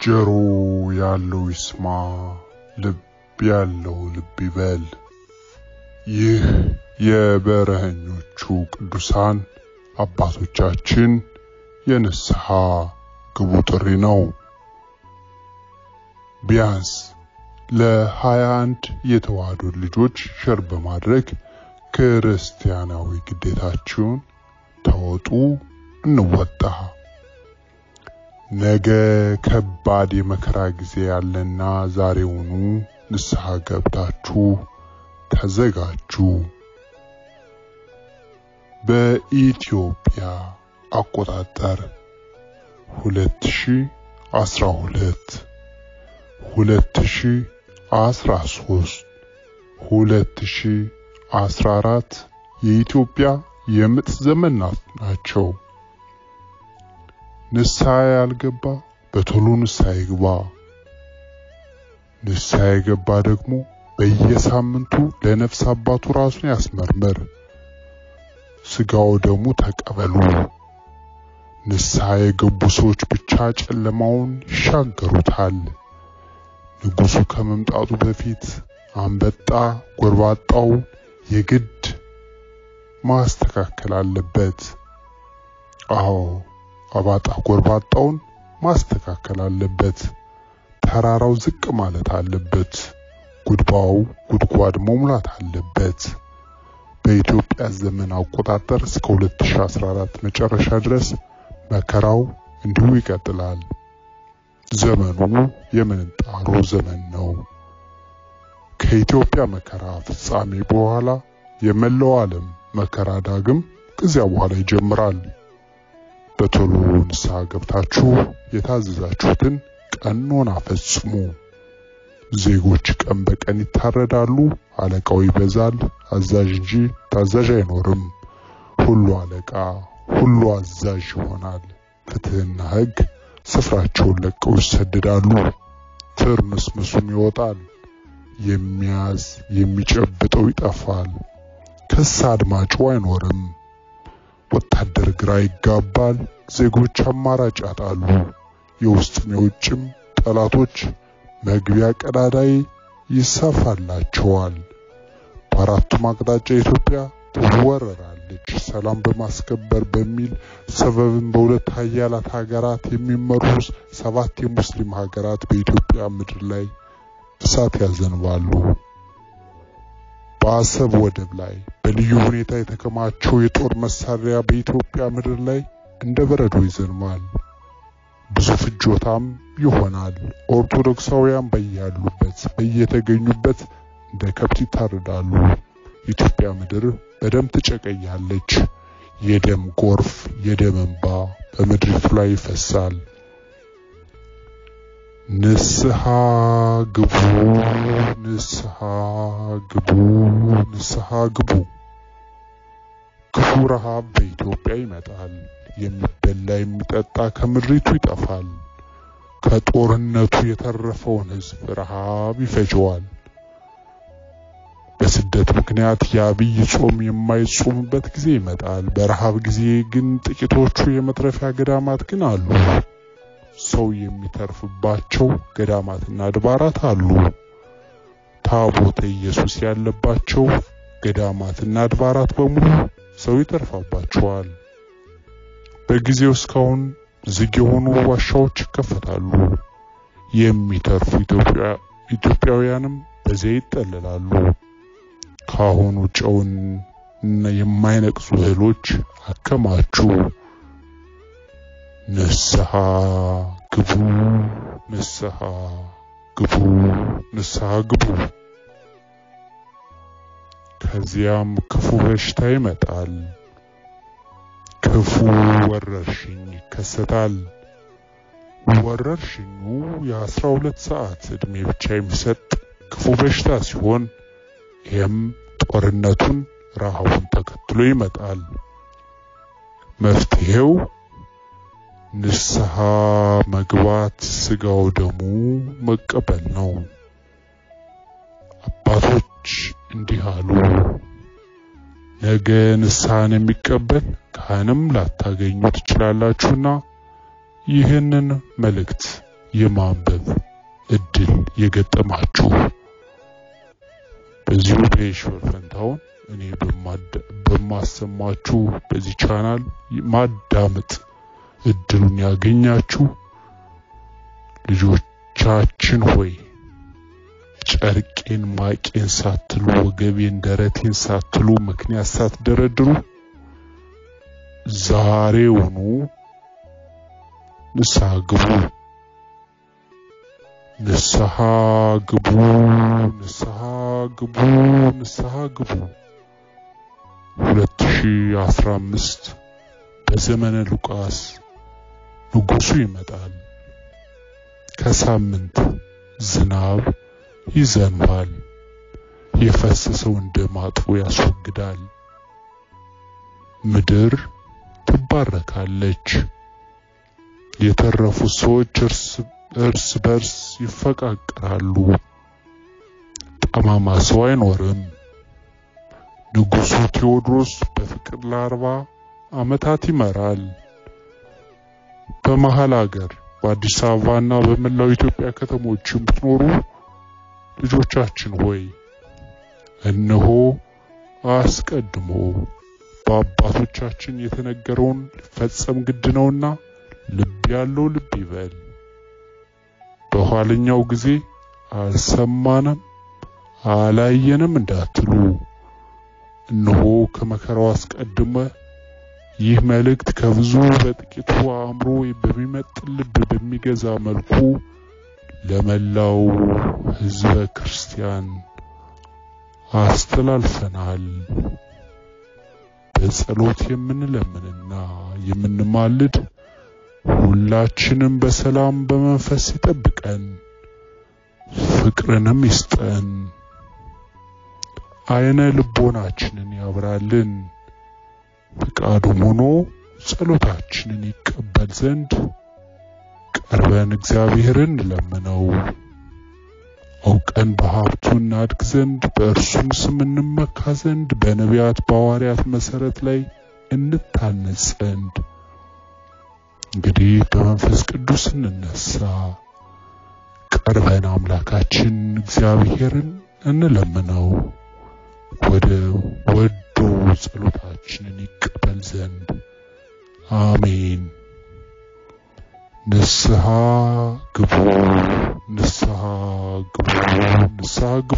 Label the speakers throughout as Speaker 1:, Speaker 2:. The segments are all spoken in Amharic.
Speaker 1: ጆሮ ያለው ይስማ፣ ልብ ያለው ልብ ይበል። ይህ የበረሀኞቹ ቅዱሳን አባቶቻችን የንስሐ ግቡ ጥሪ ነው። ቢያንስ ለሀያ አንድ የተዋህዶ ልጆች ሸር በማድረግ ክርስቲያናዊ ግዴታችሁን ተወጡ፣ እንወጣ። ነገ ከባድ የመከራ ጊዜ ያለና ዛሬውኑ ንስሐ ገብታችሁ ተዘጋጁ። በኢትዮጵያ አቆጣጠር 2012 2013 2014 የኢትዮጵያ የምጥ ዘመናት ናቸው። ንስሐ ያልገባ በቶሎ ንስሐ ይግባ። ንስሐ የገባ ደግሞ በየሳምንቱ ለነፍስ አባቱ ራሱን ያስመርምር። ስጋው ደግሞ ተቀበሉ። ንስሐ የገቡ ሰዎች ብቻ ጨለማውን ይሻገሩታል። ንጉሱ ከመምጣቱ በፊት አንበጣ ጎርባጣው የግድ ማስተካከል አለበት። አዎ አባጣ ጎርባጣውን ማስተካከል አለበት። ተራራው ዝቅ ማለት አለበት። ጉድባው ጉድጓድ መሙላት አለበት። በኢትዮጵያ ዘመን አቆጣጠር እስከ 2014 መጨረሻ ድረስ መከራው እንዲሁ ይቀጥላል። ዘመኑ የምንጣሮ ዘመን ነው። ከኢትዮጵያ መከራ ፍጻሜ በኋላ የመላው ዓለም መከራ ዳግም ከዚያ በኋላ ይጀምራል። በቶሎ ንስሐ ገብታችሁ የታዘዛችሁትን ቀኖና ፈጽሙ። ዜጎች ቀን በቀን ይታረዳሉ፣ አለቃው ይበዛል፣ አዛዥ እንጂ ታዛዥ አይኖርም። ሁሉ አለቃ ሁሉ አዛዥ ይሆናል። ፍትህና ሕግ ስፍራቸውን ለቀው ይሰደዳሉ። ትርምስምሱም ይወጣል። የሚያዝ የሚጨብጠው ይጠፋል። ክስ አድማጩ አይኖርም። ወታደር ግራ ይጋባል። ዜጎች አማራጭ ያጣሉ። የውስጥም የውጭም ጠላቶች መግቢያ ቀዳዳይ ይሰፋላቸዋል። በአራቱም አቅጣጫ ኢትዮጵያ ትወረራለች። ሰላም በማስከበር በሚል ሰበብን በሁለት ሀያላት ሀገራት የሚመሩ ሰባት የሙስሊም ሀገራት በኢትዮጵያ ምድር ላይ እሳት ያዘንባሉ። በአሰብ ወደብ ላይ በልዩ ሁኔታ የተከማቸው የጦር መሳሪያ በኢትዮጵያ ምድር ላይ እንደ በረዶ ይዘንባል። ብዙ ፍጆታም ይሆናል። ኦርቶዶክሳውያን በያሉበት በየተገኙበት እንደ ከብት ይታረዳሉ። ኢትዮጵያ ምድር በደም ትጨቀያለች። የደም ጎርፍ፣ የደም እንባ በምድሪቱ ላይ ይፈሳል። ንስሐ ግቡ፣ ንስሐ ግቡ፣ ንስሐ ግቡ። ክፉ ረሃብ በኢትዮጵያ ይመጣል። የሚበላ የሚጠጣ ከምድሪቱ ይጠፋል። ከጦርነቱ የተረፈውን ሕዝብ ረሃብ ይፈጀዋል። በስደት ምክንያት የአብይ ጾም የማይጾምበት ጊዜ ይመጣል። በረሃብ ጊዜ ግን ጥቂቶቹ የመትረፊያ ገዳማት ግን አሉ። ሰው የሚተርፍባቸው ገዳማትና አድባራት አሉ። ታቦተ ኢየሱስ ያለባቸው ገዳማትና አድባራት በሙሉ ሰው ይተርፋባቸዋል። በጊዜው እስካሁን ዝግ የሆኑ ዋሻዎች ይከፈታሉ። የሚተርፉ ኢትዮጵያውያንም በዚያ ይጠለላሉ። ካሁኑ ጨውን የማይነቅሱ እህሎች አከማቹ። ንስሐ ግቡ፣ ንስሐ ግቡ፣ ንስሐ ግቡ። ከዚያም ክፉ በሽታ ይመጣል። ክፉ ወረርሽኝ ይከሰታል። ወረርሽኙ የአስራ ሁለት ሰዓት ዕድሜ ብቻ የሚሰጥ ክፉ በሽታ ሲሆን ይህም ጦርነቱን ረሃቡን ተከትሎ ይመጣል። መፍትሄው ንስሐ መግባት፣ ስጋው ደሙ መቀበል ነው። አባቶች እንዲህ አሉ። ነገ ንስሐን የሚቀበል ካህንም ላታገኙ ትችላላችሁና ይህንን መልእክት የማንበብ እድል የገጠማችሁ በዚሁ በየሺወር ፈንታውን እኔ በማሰማችሁ በዚህ ቻናል ማዳመጥ እድሉን ያገኛችሁ ልጆቻችን ሆይ ጨርቄን ማቄን ሳትሉ ወገቤን ደረቴን ሳትሉ ምክንያት ሳትደረድሩ ዛሬውኑ ንስሐ ግቡ፣ ንስሐ ግቡ፣ ንስሐ ግቡ፣ ንስሐ ግቡ። 2015 በዘመነ ሉቃስ ንጉሱ ይመጣል። ከሳምንት ዝናብ ይዘንባል። የፈሰሰውን ደም አጥቦ ያስወግዳል። ምድር ትባረካለች። የተረፉት ሰዎች እርስ በርስ ይፈቃቀራሉ። ጠማማ ሰው አይኖርም። ንጉሱ ቴዎድሮስ በፍቅር ለአርባ ዓመታት ይመራል። በመሃል ሀገር በአዲስ አበባና በመላው ኢትዮጵያ ከተሞች የምትኖሩ ልጆቻችን ሆይ እነሆ አስቀድሞ በአባቶቻችን የተነገረውን ሊፈጸም ግድ ነውና ልብ ያለው ልብ ይበል። በኋለኛው ጊዜ አልሰማንም አላየንም እንዳትሉ እነሆ ከመከራው አስቀድመ ይህ መልእክት ከብዙ በጥቂቱ አእምሮ በሚመጥን ልብ በሚገዛ መልኩ ለመላው ሕዝበ ክርስቲያን አስተላልፈናል። በጸሎት የምንለምንና የምንማልድ ሁላችንም በሰላም በመንፈስ ይጠብቀን፣ ፍቅርንም ይስጠን፣ አይነ ልቦናችንን ያብራልን። ፍቃዱም ሆኖ ጸሎታችንን ይቀበል ዘንድ ቀርበን እግዚአብሔርን እንለምነው። አውቀን በሀብቱ እናድግ ዘንድ በእርሱም ስም እንመካ ዘንድ በነቢያት በሐዋርያት መሰረት ላይ እንታነጽ ዘንድ እንግዲህ በመንፈስ ቅዱስ እንነሳ። ቀርበን አምላካችን እግዚአብሔርን እንለምነው ወደ ወዶ ጸሎታችንን ይቀበል ዘንድ አሜን። ንስሐ ግቡ፣ ንስሐ ግቡ፣ ንስሐ ግቡ።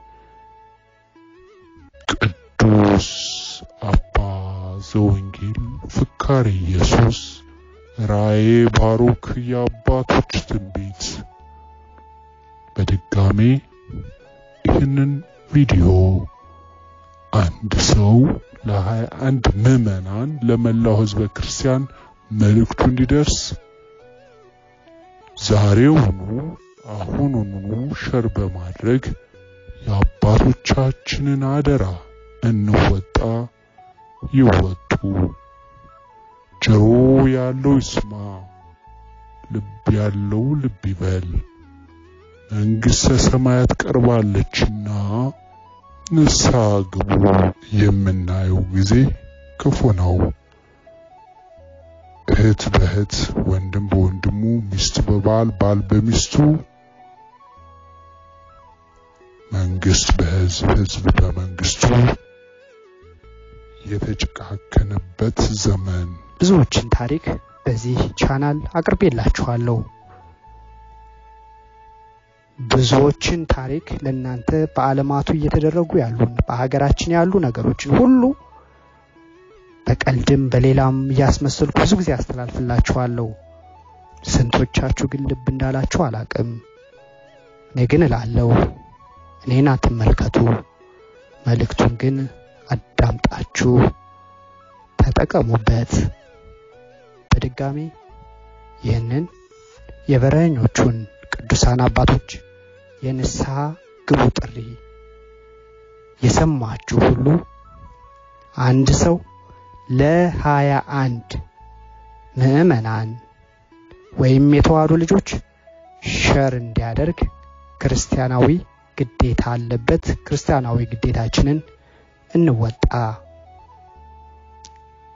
Speaker 1: ቅዱስ አባ ዘወንጌል ፍካሬ ኢየሱስ ራእየ ባሩክ የአባቶች ትንቢት። በድጋሜ ይህንን ቪዲዮ አንድ ሰው ለሀያ አንድ ምዕመናን ለመላው ሕዝበ ክርስቲያን መልእክቱ እንዲደርስ ዛሬውኑ አሁኑኑ ሸር በማድረግ የአባቶቻችንን አደራ እንወጣ ይወጡ። ጆሮ ያለው ይስማ፣ ልብ ያለው ልብ ይበል። መንግሥተ ሰማያት ቀርባለችና ንስሐ ግቡ። የምናየው ጊዜ ክፉ ነው። እህት በእህት ወንድም በወንድሙ ሚስት በባል ባል በሚስቱ መንግስት በህዝብ ህዝብ በመንግስቱ የተጨካከነበት ዘመን
Speaker 2: ብዙዎችን ታሪክ በዚህ ቻናል አቅርቤላችኋለሁ። ብዙዎችን ታሪክ ለእናንተ በዓለማቱ እየተደረጉ ያሉን በሀገራችን ያሉ ነገሮችን ሁሉ በቀልድም በሌላም እያስመሰልኩ ብዙ ጊዜ አስተላልፍላችኋለሁ። ስንቶቻችሁ ግን ልብ እንዳላችሁ አላቅም። እኔ ግን እላለሁ፣ እኔን አትመልከቱ፣ መልእክቱን ግን አዳምጣችሁ ተጠቀሙበት። በድጋሚ ይህንን የበረኞቹን ቅዱሳን አባቶች የንስሐ ግቡ ጥሪ የሰማችሁ ሁሉ አንድ ሰው ለሀያ አንድ ምዕመናን ወይም የተዋህዶ ልጆች ሸር እንዲያደርግ ክርስቲያናዊ ግዴታ አለበት። ክርስቲያናዊ ግዴታችንን እንወጣ።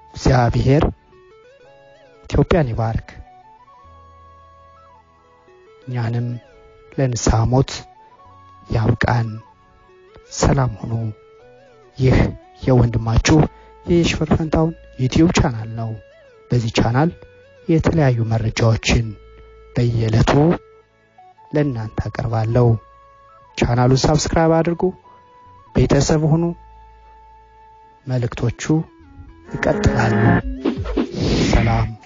Speaker 2: እግዚአብሔር ኢትዮጵያን ይባርክ። እኛንም ለንስሐ ሞት ያብቃን። ሰላም ሁኑ። ይህ የወንድማችሁ የየሽፈር ፈንታውን ዩቲዩብ ቻናል ነው። በዚህ ቻናል የተለያዩ መረጃዎችን በየዕለቱ ለእናንተ አቀርባለሁ። ቻናሉን ሳብስክራይብ አድርጉ፣ ቤተሰብ ሁኑ። መልእክቶቹ ይቀጥላሉ። ሰላም